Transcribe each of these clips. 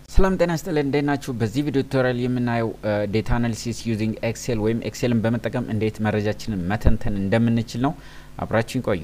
ሰላም ጤና ይስጥልን እንዴት ናችሁ? በዚህ ቪዲዮ ቱቶሪያል የምናየው ዴታ አናሊሲስ ዩዚንግ ኤክሴል ወይም ኤክሴልን በመጠቀም እንዴት መረጃችንን መተንተን እንደምንችል ነው። አብራችን ቆዩ።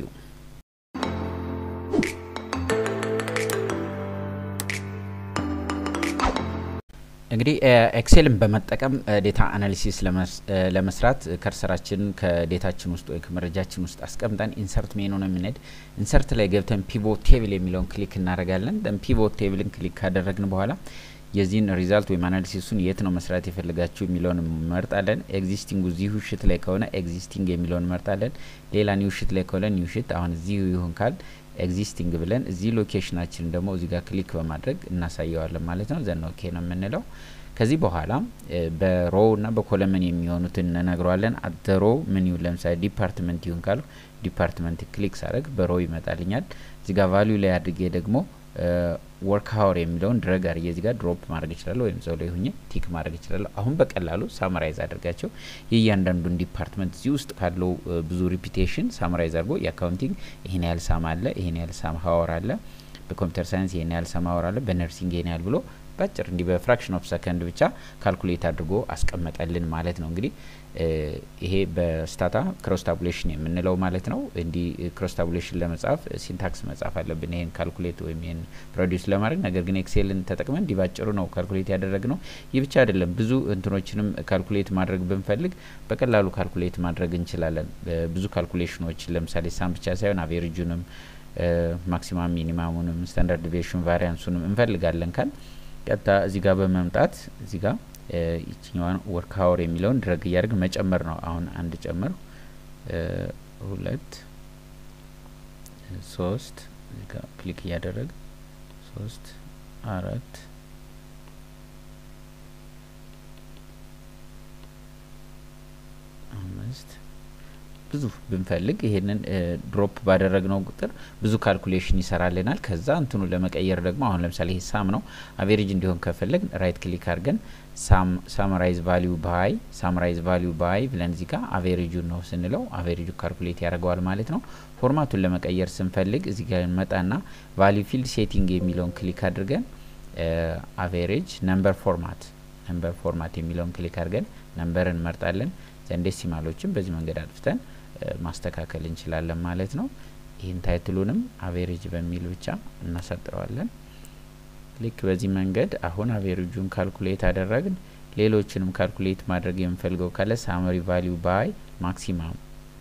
እንግዲህ ኤክሴልን በመጠቀም ዴታ አናሊሲስ ለመስራት ከርሰራችን ከዴታችን ውስጥ ወይ ከመረጃችን ውስጥ አስቀምጠን ኢንሰርት ሜኑ ነው የምንሄድ። ኢንሰርት ላይ ገብተን ፒቮት ቴብል የሚለውን ክሊክ እናደርጋለን። ደን ፒቮት ቴብልን ክሊክ ካደረግን በኋላ የዚህን ሪዛልት ወይም አናሊሲሱን የት ነው መስራት የፈለጋችሁ የሚለውን እንመርጣለን። ኤግዚስቲንጉ እዚሁ ሽት ላይ ከሆነ ኤግዚስቲንግ የሚለውን እንመርጣለን። ሌላ ኒው ሽት ላይ ከሆነ ኒው ሽት፣ አሁን እዚሁ ይሁን ካል ኤግዚስቲንግ ብለን እዚህ ሎኬሽናችን ደግሞ እዚህ ጋር ክሊክ በማድረግ እናሳየዋለን ማለት ነው። ዘን ኦኬ ነው የምንለው። ከዚህ በኋላ በሮው እና በኮለመን የሚሆኑትን እንነግረዋለን። አደሮ ምን ይሁን ለምሳሌ ዲፓርትመንት ይሁን ካሉ ዲፓርትመንት ክሊክ ሳደርግ በሮው ይመጣልኛል። እዚህ ጋር ቫሊዩ ላይ አድርጌ ደግሞ ወርክ ሀወር የሚለውን ድረግ አድርጌ እዚህ ጋር ድሮፕ ማድረግ ይችላለሁ፣ ወይም ሰው ላይ ሁኜ ቲክ ማድረግ ይችላለሁ። አሁን በቀላሉ ሳምራይዝ አድርጋቸው የእያንዳንዱን ዲፓርትመንት እዚህ ውስጥ ካለው ብዙ ሪፒቴሽን ሳምራይዝ አድርጎ የአካውንቲንግ ይህን ያህል ሳም አለ፣ ይህን ያህል ሳም ሀወር አለ፣ በኮምፒውተር ሳይንስ ይህን ያህል ሳም ሀወር አለ፣ በነርሲንግ ይህን ያህል ብሎ ባጭር እንዲህ በፍራክሽን ኦፍ ሰከንድ ብቻ ካልኩሌት አድርጎ አስቀመጠልን ማለት ነው። እንግዲህ ይሄ በስታታ ክሮስ ታቡሌሽን የምንለው ማለት ነው። እንዲህ ክሮስ ታቡሌሽን ለመጻፍ ሲንታክስ መጻፍ አለብን ይሄን ካልኩሌት ወይም ይሄን ፕሮዲውስ ለማድረግ ነገር ግን ኤክሴልን ተጠቅመን እንዲህ ባጭሩ ነው ካልኩሌት ያደረግ ነው። ይህ ብቻ አይደለም፣ ብዙ እንትኖችንም ካልኩሌት ማድረግ ብንፈልግ በቀላሉ ካልኩሌት ማድረግ እንችላለን። ብዙ ካልኩሌሽኖችን ለምሳሌ ሳም ብቻ ሳይሆን አቬሬጁንም፣ ማክሲማም ሚኒማሙንም፣ ስታንዳርድ ዲቪዬሽን ቫሪያንሱንም እንፈልጋለን ካል ቀጥታ እዚህ ጋር በመምጣት እዚህ ጋር ይችኛዋን ወርክ ሀወር የሚለውን ድረግ እያደረግ መጨመር ነው። አሁን አንድ ጨምር፣ ሁለት፣ ሶስት እዚህ ጋር ክሊክ እያደረግ ሶስት፣ አራት፣ አምስት ብዙ ብንፈልግ ይሄንን ድሮፕ ባደረግነው ቁጥር ብዙ ካልኩሌሽን ይሰራልናል። ከዛ እንትኑ ለመቀየር ደግሞ አሁን ለምሳሌ ይሄ ሳም ነው አቬሬጅ እንዲሆን ከፈለግ ራይት ክሊክ አድርገን ሳምራይዝ ቫሊዩ ባይ ሳምራይዝ ቫሊዩ ባይ ብለን እዚህ ጋር አቬሬጁን ነው ስንለው አቬሬጁ ካልኩሌት ያደርገዋል ማለት ነው። ፎርማቱን ለመቀየር ስንፈልግ እዚህ ጋር እንመጣና ቫሊዩ ፊልድ ሴቲንግ የሚለውን ክሊክ አድርገን አቬሬጅ ነምበር ፎርማት ነምበር ፎርማት የሚለውን ክሊክ አድርገን ነምበር እንመርጣለን። ዴሲማሎችን በዚህ መንገድ አጥፍተን ማስተካከል እንችላለን ማለት ነው። ይህን ታይትሉንም አቬሬጅ በሚል ብቻ እናሳጥረዋለን። ልክ በዚህ መንገድ አሁን አቬሬጁን ካልኩሌት አደረግን። ሌሎችንም ካልኩሌት ማድረግ የምንፈልገው ካለ ሳመሪ ቫሊዩ ባይ ማክሲማም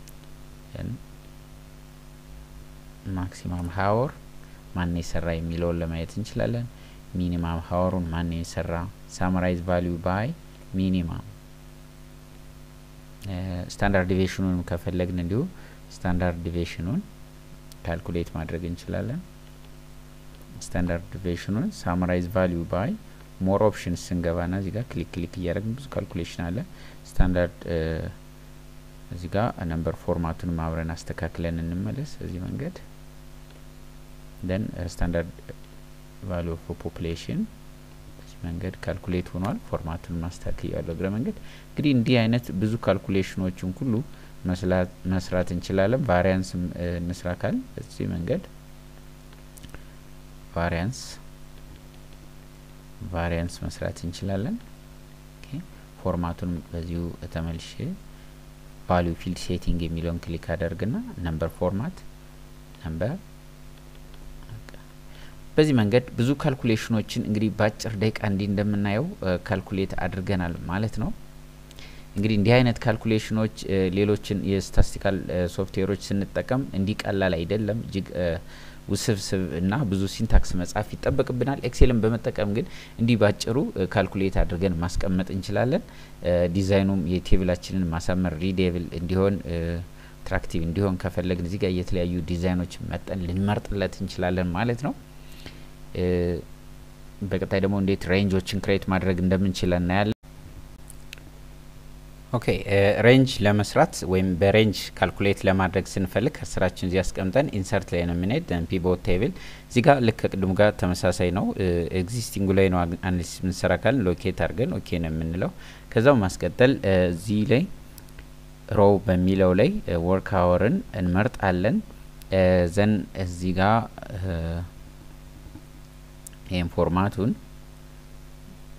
ማክሲማም ሀወር ማን የሰራ የሚለውን ለማየት እንችላለን። ሚኒማም ሀወሩን ማን የሰራ ሳመራይዝ ቫሊዩ ባይ ሚኒማም ስታንዳርድ ዲቪዬሽኑን ከፈለግን እንዲሁ ስታንዳርድ ዲቪዬሽኑን ካልኩሌት ማድረግ እንችላለን። ስታንዳርድ ዲቪዬሽኑን ሳምራይዝ ቫሊዩ ባይ ሞር ኦፕሽንስ ስንገባና እዚህ ጋር ክሊክ ክሊክ እያደረግን ብዙ ካልኩሌሽን አለ። ስታንዳርድ እዚህ ጋር ነምበር ፎርማቱን አብረን አስተካክለን እንመለስ። እዚህ መንገድ ደን ስታንዳርድ ቫሊዩ ኦፍ ፖፑሌሽን መንገድ ካልኩሌት ሆኗል። ፎርማቱን ማስተካከል ያለው እግረ መንገድ እንግዲህ እንዲህ አይነት ብዙ ካልኩሌሽኖችን ሁሉ መስራት እንችላለን። ቫሪያንስ እንስራ ካል በዚህ መንገድ ቫሪያንስ ቫሪያንስ መስራት እንችላለን። ፎርማቱን በዚሁ ተመልሼ ቫሊዩ ፊልድ ሴቲንግ የሚለውን ክሊክ አደርግና ነምበር ፎርማት ነምበር በዚህ መንገድ ብዙ ካልኩሌሽኖችን እንግዲህ በአጭር ደቂቃ እንዲህ እንደምናየው ካልኩሌት አድርገናል ማለት ነው። እንግዲህ እንዲህ አይነት ካልኩሌሽኖች ሌሎችን የስታቲስቲካል ሶፍትዌሮች ስንጠቀም እንዲህ ቀላል አይደለም። እጅግ ውስብስብ እና ብዙ ሲንታክስ መጻፍ ይጠበቅብናል። ኤክሴልን በመጠቀም ግን እንዲህ ባጭሩ ካልኩሌት አድርገን ማስቀመጥ እንችላለን። ዲዛይኑም የቴብላችንን ማሳመር ሪዴብል እንዲሆን አትራክቲቭ እንዲሆን ከፈለግን እዚህ ጋር የተለያዩ ዲዛይኖች መጠን ልንመርጥለት እንችላለን ማለት ነው። በቀጣይ ደግሞ እንዴት ሬንጆችን ክሬት ማድረግ እንደምንችል እናያለን። ኦኬ ሬንጅ ለመስራት ወይም በሬንጅ ካልኩሌት ለማድረግ ስንፈልግ ከስራችን እዚህ አስቀምጠን ኢንሰርት ላይ ነው የምንሄድ። ፒቮት ቴብል እዚህ ጋር ልክ ከቅድሙ ጋር ተመሳሳይ ነው። ኤግዚስቲንጉ ላይ ነው አናሊሲስ የምንሰራ ካልን ሎኬት አድርገን ኦኬ ነው የምንለው። ከዛው ማስቀጠል እዚህ ላይ ሮው በሚለው ላይ ወርክ አወርን እንመርጣለን። ዘን እዚህ ጋር ይህም ፎርማቱን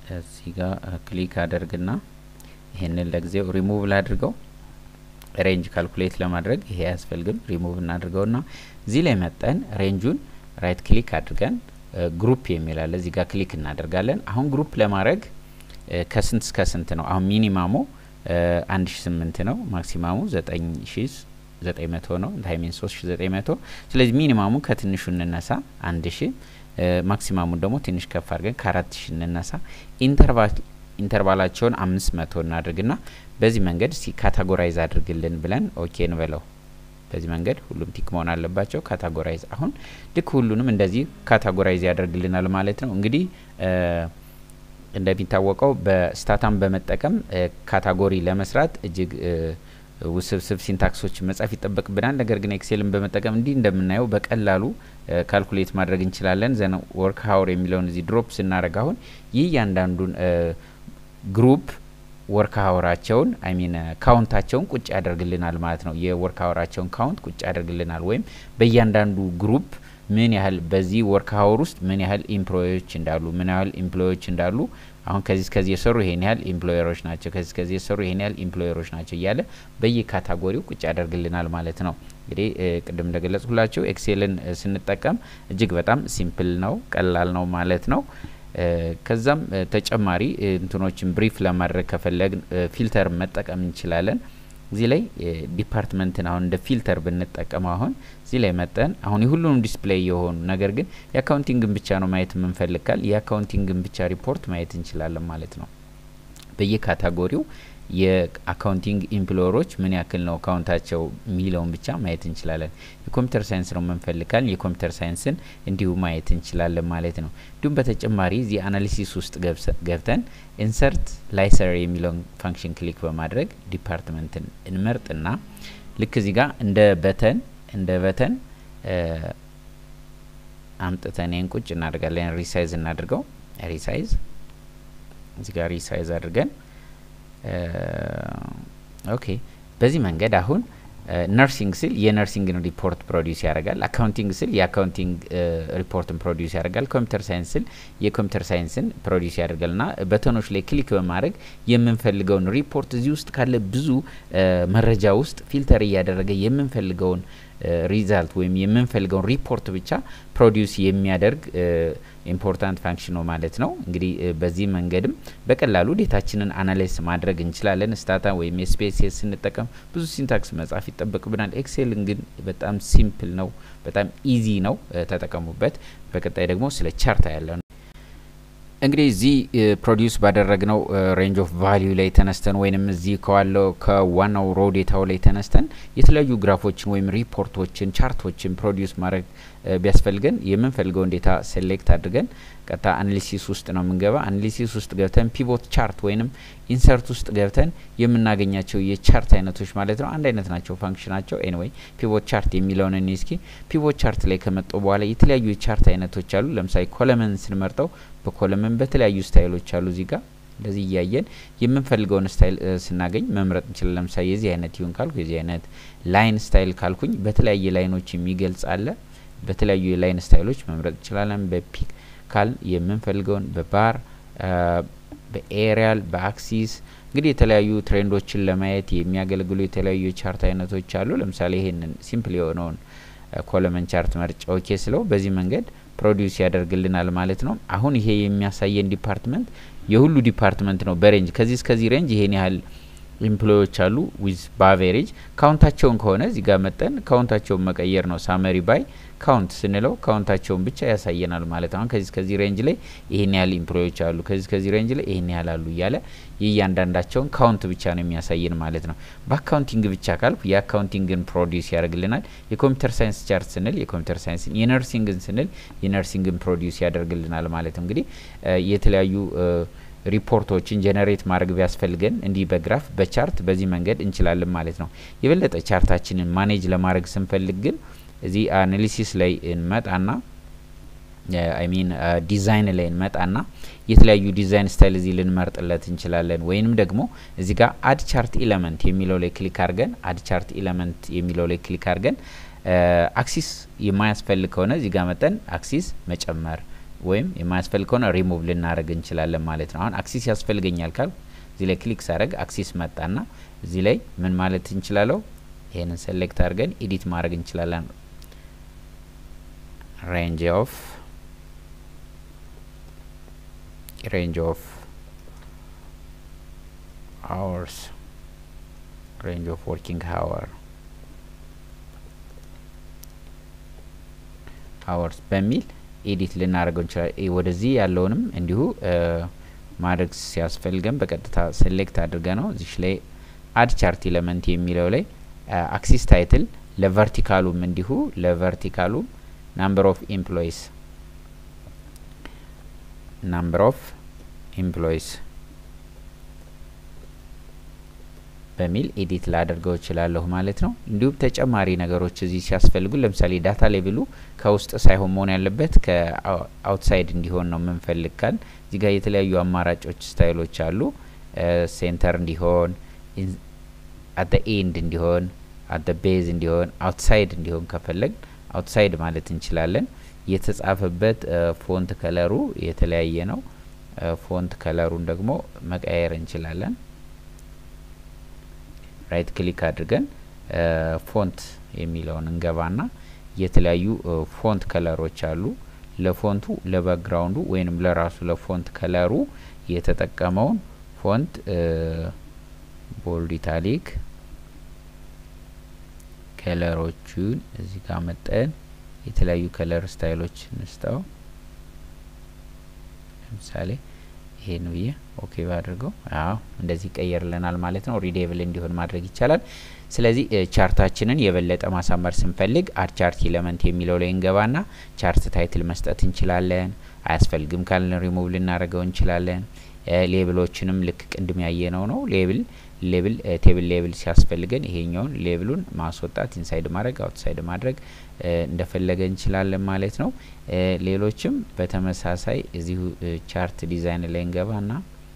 እዚህ ጋር ክሊክ አደርግና ይሄንን ለጊዜው ሪሙቭ ላድርገው። ሬንጅ ካልኩሌት ለማድረግ ይሄ አያስፈልግም። ሪሙቭ እናድርገውና እዚህ ላይ መጠን ሬንጁን ራይት ክሊክ አድርገን ግሩፕ የሚል አለ እዚህ ጋር ክሊክ እናደርጋለን። አሁን ግሩፕ ለማድረግ ከስንት እስከ ስንት ነው? አሁን ሚኒማሙ አንድ ሺ ስምንት ነው። ማክሲማሙ ዘጠኝ ሺ ዘጠኝ መቶ ነው። ታይሚን ሶስት ሺ ዘጠኝ መቶ ስለዚህ ሚኒማሙ ከትንሹ እንነሳ አንድ ሺ ማክሲማሙን ደግሞ ትንሽ ከፍ አድርገን ከአራት ሺ እንነሳ። ኢንተርቫላቸውን አምስት መቶ እናድርግና በዚህ መንገድ ሲ ካታጎራይዝ አድርግልን ብለን ኦኬ እንበለው። በዚህ መንገድ ሁሉም ቲክ መሆን አለባቸው። ካታጎራይዝ አሁን ልክ ሁሉንም እንደዚህ ካታጎራይዝ ያደርግልናል ማለት ነው። እንግዲህ እንደሚታወቀው በስታታም በመጠቀም ካታጎሪ ለመስራት እጅግ ውስብስብ ሲንታክሶች መጻፍ ይጠበቅብናል። ነገር ግን ኤክሴልን በመጠቀም እንዲህ እንደምናየው በቀላሉ ካልኩሌት ማድረግ እንችላለን። ዘን ወርክ ሀውር የሚለውን እዚህ ድሮፕ ስናደርግ አሁን ይህ እያንዳንዱን ግሩፕ ወርክ ሀወራቸውን አይሚን ካውንታቸውን ቁጭ ያደርግልናል ማለት ነው። የወርክ ሀወራቸውን ካውንት ቁጭ ያደርግልናል። ወይም በእያንዳንዱ ግሩፕ ምን ያህል በዚህ ወርክ ሀወር ውስጥ ምን ያህል ኢምፕሎዮች እንዳሉ ምን ያህል ኢምፕሎዮች እንዳሉ አሁን ከዚህ እስከዚህ የሰሩ ይሄን ያህል ኢምፕሎየሮች ናቸው፣ ከዚህ እስከዚህ የሰሩ ይሄን ያህል ኢምፕሎየሮች ናቸው እያለ በየካታጎሪው ቁጭ ያደርግልናል ማለት ነው። እንግዲህ ቅድም እንደገለጽኩላቸው ኤክሴልን ስንጠቀም እጅግ በጣም ሲምፕል ነው፣ ቀላል ነው ማለት ነው። ከዛም ተጨማሪ እንትኖችን ብሪፍ ለማድረግ ከፈለግን ፊልተር መጠቀም እንችላለን። እዚህ ላይ ዲፓርትመንትን አሁን እንደ ፊልተር ብንጠቀመው አሁን እዚህ ላይ መጠን አሁን የሁሉንም ዲስፕሌይ የሆኑ ነገር ግን የአካውንቲንግን ብቻ ነው ማየት የምንፈልግ ካል የአካውንቲንግን ብቻ ሪፖርት ማየት እንችላለን ማለት ነው። በየካታጎሪው የአካውንቲንግ ኢምፕሎየሮች ምን ያክል ነው አካውንታቸው የሚለውን ብቻ ማየት እንችላለን። የኮምፒውተር ሳይንስ ነው የምንፈልጋል የኮምፒውተር ሳይንስን እንዲሁ ማየት እንችላለን ማለት ነው። እንዲሁም በተጨማሪ እዚህ አናሊሲስ ውስጥ ገብተን ኢንሰርት ላይሰር የሚለውን ፋንክሽን ክሊክ በማድረግ ዲፓርትመንትን እንመርጥና ልክ እዚህ ጋር እንደ በተን እንደ በተን አምጥተን ይህን ቁጭ እናደርጋለን። ሪሳይዝ እናድርገው። ሪሳይዝ እዚህ ጋር ሪሳይዝ አድርገን ኦኬ በዚህ መንገድ አሁን ነርሲንግ ስል የነርሲንግን ሪፖርት ፕሮዲውስ ያደርጋል። አካውንቲንግ ስል የአካውንቲንግ ሪፖርትን ፕሮዲውስ ያደርጋል። ኮምፒውተር ሳይንስ ስል የኮምፒውተር ሳይንስን ፕሮዲውስ ያደርጋል። ና በተኖች ላይ ክሊክ በማድረግ የምንፈልገውን ሪፖርት እዚህ ውስጥ ካለ ብዙ መረጃ ውስጥ ፊልተር እያደረገ የምንፈልገውን ሪዛልት ወይም የምንፈልገውን ሪፖርት ብቻ ፕሮዲውስ የሚያደርግ ኢምፖርታንት ፋንክሽን ነው ማለት ነው። እንግዲህ በዚህ መንገድም በቀላሉ ዴታችንን አናላይስ ማድረግ እንችላለን። ስታታ ወይም ኤስፔሲኤስ ስንጠቀም ብዙ ሲንታክስ መጻፍ ይጠበቅብናል። ኤክሴልን ግን በጣም ሲምፕል ነው፣ በጣም ኢዚ ነው፣ ተጠቀሙበት። በቀጣይ ደግሞ ስለ ቻርታ ያለ ነው። እንግዲህ እዚህ ፕሮዲውስ ባደረግነው ሬንጅ ኦፍ ቫሊዩ ላይ ተነስተን ወይንም እዚህ ከዋለው ከዋናው ሮ ዴታው ላይ ተነስተን የተለያዩ ግራፎችን ወይም ሪፖርቶችን ቻርቶችን ፕሮዲውስ ማድረግ ቢያስፈልገን የምንፈልገውን ዴታ ሴሌክት አድርገን ቀጥታ አናሊሲስ ውስጥ ነው የምንገባ። አናሊሲስ ውስጥ ገብተን ፒቮት ቻርት ወይንም ኢንሰርት ውስጥ ገብተን የምናገኛቸው የቻርት አይነቶች ማለት ነው አንድ አይነት ናቸው ፋንክሽናቸው። ኤኒዌይ ፒቮት ቻርት የሚለውን እኔ እስኪ ፒቮት ቻርት ላይ ከመጡ በኋላ የተለያዩ የቻርት አይነቶች አሉ። ለምሳሌ ኮለመን ስንመርጠው በኮለመን በተለያዩ ስታይሎች አሉ እዚህ ጋር እንደዚህ እያየን የምንፈልገውን ስታይል ስናገኝ መምረጥ እንችላለን። ለምሳሌ የዚህ አይነት ይሁን ካልኩ የዚህ አይነት ላይን ስታይል ካልኩኝ በተለያየ ላይኖች የሚገልጽ አለ። በተለያዩ የላይን ስታይሎች መምረጥ እንችላለን። በፒክ ካል የምንፈልገውን በባር በኤሪያል በአክሲስ እንግዲህ የተለያዩ ትሬንዶችን ለማየት የሚያገለግሉ የተለያዩ የቻርት አይነቶች አሉ። ለምሳሌ ይሄንን ሲምፕል የሆነውን ኮለመን ቻርት መርጫ ኦኬ ስለው በዚህ መንገድ ፕሮዲውስ ያደርግልናል ማለት ነው። አሁን ይሄ የሚያሳየን ዲፓርትመንት የሁሉ ዲፓርትመንት ነው። በሬንጅ ከዚህ እስከዚህ ሬንጅ ይሄን ያህል ኢምፕሎዮች አሉ ዊዝ በአቬሬጅ ካውንታቸውን ከሆነ እዚህ ጋር መጠን ካውንታቸውን መቀየር ነው። ሳመሪ ባይ ካውንት ስንለው ካውንታቸውን ብቻ ያሳየናል ማለት አሁን ከዚህ ከዚህ ሬንጅ ላይ ይሄን ያህል ኢምፕሎዮች አሉ፣ ከዚህ ከዚህ ሬንጅ ላይ ይሄን ያህል አሉ እያለ የእያንዳንዳቸውን ካውንት ብቻ ነው የሚያሳየን ማለት ነው። በአካውንቲንግ ብቻ ካልኩ የአካውንቲንግን ፕሮዲውስ ያደርግልናል። የኮምፒውተር ሳይንስ ቻርት ስንል የኮምፒውተር ሳይንስን፣ የነርሲንግን ስንል የነርሲንግን ፕሮዲውስ ያደርግልናል ማለት ነው። እንግዲህ የተለያዩ ሪፖርቶችን ጀነሬት ማድረግ ቢያስፈልገን እንዲህ በግራፍ በቻርት በዚህ መንገድ እንችላለን ማለት ነው። የበለጠ ቻርታችንን ማኔጅ ለማድረግ ስንፈልግ ግን እዚህ አናሊሲስ ላይ እንመጣና አይ ሚን ዲዛይን ላይ እንመጣና የተለያዩ ዲዛይን ስታይል እዚህ ልንመርጥለት እንችላለን። ወይንም ደግሞ እዚህ ጋር አድ ቻርት ኢለመንት የሚለው ላይ ክሊክ አድርገን አድ ቻርት ኢለመንት የሚለው ላይ ክሊክ አድርገን አክሲስ የማያስፈልግ ከሆነ እዚህ ጋር መጠን አክሲስ መጨመር ወይም የማያስፈልግ ከሆነ ሪሙቭ ልናደርግ እንችላለን ማለት ነው። አሁን አክሲስ ያስፈልገኛል ካል እዚህ ላይ ክሊክ ሳደርግ አክሲስ መጣና እዚህ ላይ ምን ማለት እንችላለው? ይህንን ሴሌክት አድርገን ኤዲት ማድረግ እንችላለን። ሬንጅ ኦፍ ሬንጅ ኦፍ አወርስ ሬንጅ ኦፍ ወርኪንግ ሀወር አወርስ በሚል ኤዲት ልናደርገው እንችላለን። ወደዚህ ያለውንም እንዲሁ ማድረግ ሲያስፈልገን በቀጥታ ሴሌክት አድርገ ነው እዚሽ ላይ አድ ቻርት ኤለመንት የሚለው ላይ አክሲስ ታይትል ለቨርቲካሉም እንዲሁ ለቨርቲካሉም ናምበር ኦፍ ኤምፕሎይስ ናምበር ኦፍ ኤምፕሎይስ በሚል ኤዲት ላደርገው እችላለሁ ማለት ነው። እንዲሁም ተጨማሪ ነገሮች እዚህ ሲያስፈልጉ ለምሳሌ ዳታ ሌቭሉ ከውስጥ ሳይሆን መሆን ያለበት ከአውትሳይድ እንዲሆን ነው የምንፈልግ ካል እዚህ ጋር የተለያዩ አማራጮች ስታይሎች አሉ። ሴንተር እንዲሆን፣ አት ኤንድ እንዲሆን፣ አት ቤዝ እንዲሆን፣ አውትሳይድ እንዲሆን ከፈለግ አውትሳይድ ማለት እንችላለን። የተጻፈበት ፎንት ከለሩ የተለያየ ነው። ፎንት ከለሩን ደግሞ መቀየር እንችላለን። ራይት ክሊክ አድርገን ፎንት የሚለውን እንገባና የተለያዩ ፎንት ከለሮች አሉ። ለፎንቱ ለባክግራውንዱ ወይንም ለራሱ ለፎንት ከለሩ የተጠቀመውን ፎንት ቦልድ ኢታሊክ ከለሮቹን እዚህ ጋር መጠን የተለያዩ ከለር ስታይሎች እንስተው ለምሳሌ ይሄን ብዬ ኦኬ ባድርገው አዎ እንደዚህ ይቀየርልናል ማለት ነው። ሪዴብል እንዲሆን ማድረግ ይቻላል። ስለዚህ ቻርታችንን የበለጠ ማሳመር ስንፈልግ አድ ቻርት ኤለመንት የሚለው ላይ እንገባና ቻርት ታይትል መስጠት እንችላለን። አያስፈልግም ካልን ሪሙቭ ልናደርገው እንችላለን። ሌብሎችንም ልክ ቅድም ያየነው ነው። ሌብል ሌብል ቴብል ሌብል ሲያስፈልገን ይሄኛውን ሌብሉን ማስወጣት ኢንሳይድ ማድረግ አውትሳይድ ማድረግ እንደፈለገ እንችላለን ማለት ነው። ሌሎችም በተመሳሳይ እዚሁ ቻርት ዲዛይን ላይ እንገባና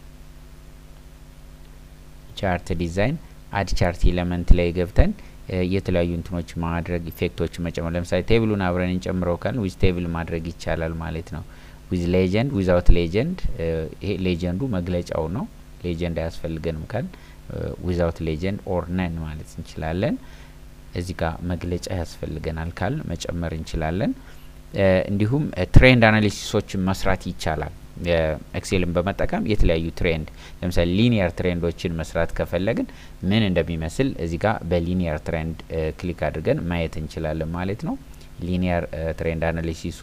ቻርት ዲዛይን አድ ቻርት ኤለመንት ላይ ገብተን የተለያዩ እንትኖች ማድረግ ኢፌክቶች መጨመር ለምሳሌ ቴብሉን አብረን እንጨምረው ካልን ዊዝ ቴብል ማድረግ ይቻላል ማለት ነው። ዊዝ ሌጀንድ ዊዛውት ሌጀንድ ይሄ ሌጀንዱ መግለጫው ነው። ሌጀንድ አያስፈልገንም ካል ዊዛውት ሌጀንድ ኦር ነን ማለት እንችላለን። እዚህ ጋር መግለጫ ያስፈልገናል ካል መጨመር እንችላለን። እንዲሁም ትሬንድ አናሊሲሶችን መስራት ይቻላል። ኤክሴልን በመጠቀም የተለያዩ ትሬንድ ለምሳሌ ሊኒየር ትሬንዶችን መስራት ከፈለግን ምን እንደሚመስል እዚህ ጋር በሊኒየር ትሬንድ ክሊክ አድርገን ማየት እንችላለን ማለት ነው። ሊኒየር ትሬንድ አናሊሲሱ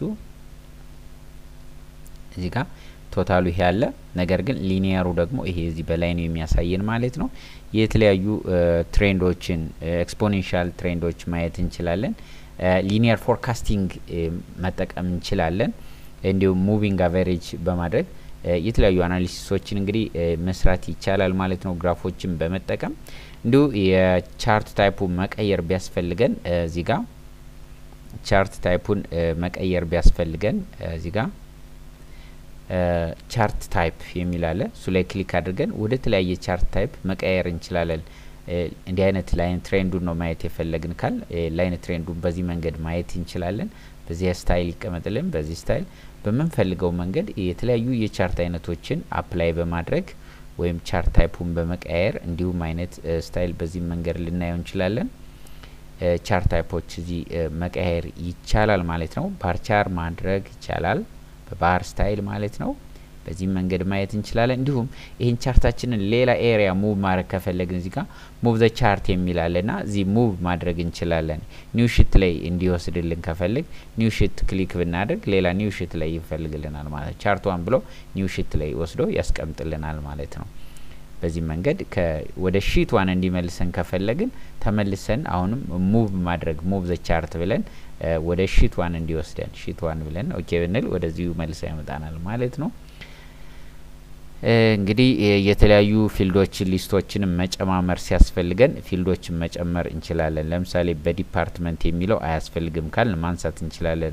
እዚህ ጋር ቶታሉ ይሄ ያለ ነገር ግን ሊኒየሩ ደግሞ ይሄ እዚህ በላይ ነው የሚያሳየን ማለት ነው። የተለያዩ ትሬንዶችን ኤክስፖኔንሻል ትሬንዶች ማየት እንችላለን። ሊኒየር ፎርካስቲንግ መጠቀም እንችላለን። እንዲሁም ሙቪንግ አቨሬጅ በማድረግ የተለያዩ አናሊሲሶችን እንግዲህ መስራት ይቻላል ማለት ነው። ግራፎችን በመጠቀም እንዲሁ የቻርት ታይፑ መቀየር ቢያስፈልገን እዚህ ጋር ቻርት ታይፑን መቀየር ቢያስፈልገን እዚህ ጋር ቻርት ታይፕ የሚል አለ። እሱ ላይ ክሊክ አድርገን ወደ ተለያየ ቻርት ታይፕ መቀየር እንችላለን። እንዲህ አይነት ላይን ትሬንዱን ነው ማየት የፈለግን ካል ላይን ትሬንዱን በዚህ መንገድ ማየት እንችላለን። በዚህ ስታይል ይቀመጥልን። በዚህ ስታይል በምንፈልገው መንገድ የተለያዩ የቻርት አይነቶችን አፕላይ በማድረግ ወይም ቻርት ታይፑን በመቀያየር እንዲሁም አይነት ስታይል በዚህ መንገድ ልናየው እንችላለን። ቻርት ታይፖች እዚህ መቀያየር ይቻላል ማለት ነው። ባርቻር ማድረግ ይቻላል በባር ስታይል ማለት ነው። በዚህ መንገድ ማየት እንችላለን። እንዲሁም ይህን ቻርታችንን ሌላ ኤሪያ ሙቭ ማድረግ ከፈለግን እዚህ ጋር ሙቭ ዘ ቻርት የሚላለና እዚህ ሙቭ ማድረግ እንችላለን። ኒው ሽት ላይ እንዲወስድልን ከፈልግ ኒው ሽት ክሊክ ብናደርግ ሌላ ኒው ሽት ላይ ይፈልግልናል ማለት ነው። ቻርቷን ብሎ ኒው ሽት ላይ ወስዶ ያስቀምጥልናል ማለት ነው። በዚህ መንገድ ወደ ሺት ዋን እንዲመልሰን ከፈለግን ተመልሰን አሁንም ሙቭ ማድረግ ሙቭ ዘ ቻርት ብለን ወደ ሺት ዋን እንዲወስደን ሺት ዋን ብለን ኦኬ ብንል ወደዚሁ መልሰ ያመጣናል ማለት ነው። እንግዲህ የተለያዩ ፊልዶችን ሊስቶችንም መጨማመር ሲያስፈልገን ፊልዶችን መጨመር እንችላለን። ለምሳሌ በዲፓርትመንት የሚለው አያስፈልግም ካል ማንሳት እንችላለን።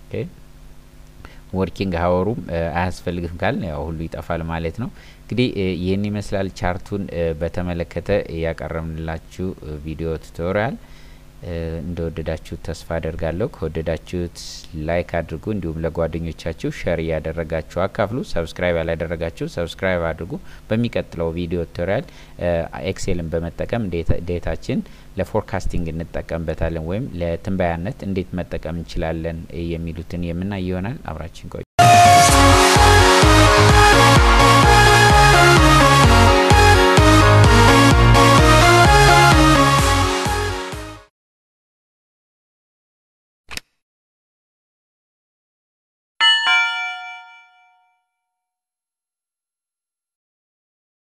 ወርኪንግ ሀወሩም አያስፈልግም ካል ያው ሁሉ ይጠፋል ማለት ነው። እንግዲህ ይህን ይመስላል ቻርቱን በተመለከተ ያቀረብንላችሁ ቪዲዮ ቱቶሪያል። እንደወደዳችሁት ተስፋ አደርጋለሁ። ከወደዳችሁት ላይክ አድርጉ፣ እንዲሁም ለጓደኞቻችሁ ሸር እያደረጋችሁ አካፍሉ። ሰብስክራይብ ያላደረጋችሁ ሰብስክራይብ አድርጉ። በሚቀጥለው ቪዲዮ ቱቶሪያል ኤክሴልን በመጠቀም ዴታችን ለፎርካስቲንግ እንጠቀምበታለን ወይም ለትንበያነት እንዴት መጠቀም እንችላለን የሚሉትን የምናይ ይሆናል። አብራችን ቆዩ።